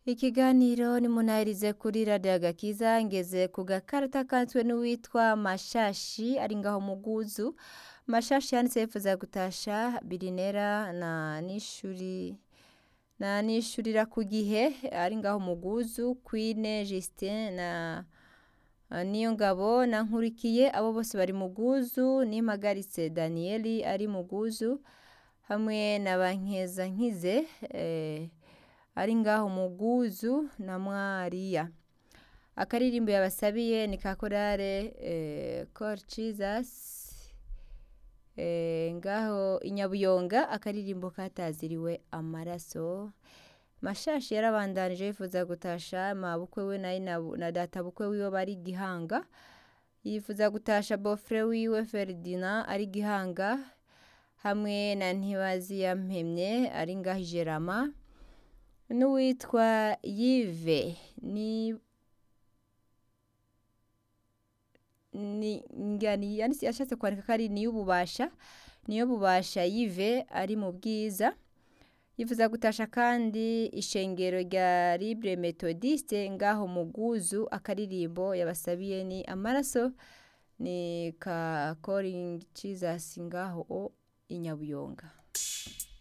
Ikiganiro nimunahirize kuri radiyo agakiza ngeze ku gakarita kanzwe n'uwitwa Mashashi ari ngaho muguzu Mashashi yanditse yifuza gutasha Birinera na nishuri na nishurira ku gihe ari ngaho muguzu Queen Justin na niyo ngabo na nkurikiye abo bose bari muguzu nimpagaritse Danieli ari muguzu hamwe na bankeza nkize eh, ari ngaho muguzu na mwariya akaririmbo yabasabiye ni ka korale eh, Call Jesus eh, ngaho inyabuyonga akaririmbo kataziriwe amaraso mashashi yarabandanije yifuza gutasha mabukwe we na, na, na data bukwe wiwe bari gihanga yifuza gutasha bofre wiwe Ferdinand ari gihanga hamwe na ntibazi yampemye ari ngaho ijerama n'uwitwa yive ni ni ngani yanditse yashatse kwandika ko ari niyo ububasha niyo bubasha yive ari mu bwiza yifuza gutasha kandi ishengero rya libre methodiste ngaho muguzu akaririmbo yabasabiye ni amaraso ni ka calling jesus ngaho o inyabuyonga